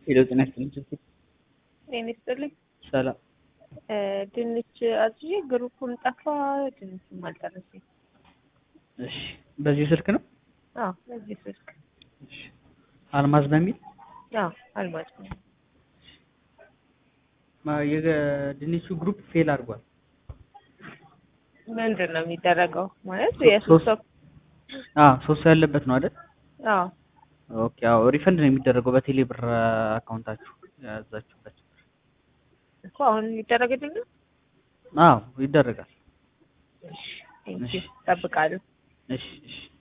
ሄሎ ጤና ይስጥልኝ ስልክ ጤና ይስጥልኝ። ሰላም እ ድንች አዝዤ ግሩፑም ጠፋ፣ ድንቹም አልደረሰኝ። እሺ በዚህ ስልክ ነው አዎ በዚህ ስልክ እሺ አልማዝ በሚል አዎ አልማዝ ነው። ማ- የድንቹ ግሩፕ ፌል አድርጓል ምንድን ነው የሚደረገው? ማለት ሶ- የሶስት ሰው አ ሶስት ሰው ያለበት ነው አይደል አዎ ኦኬ አዎ ሪፈንድ ነው የሚደረገው በቴሌ ብር አካውንታችሁ ያዛችሁበት እኮ አሁን ይደረግልኝ ነው። አዎ ይደረጋል ቴንኪው እሺ። እጠብቃለሁ። እሺ እሺ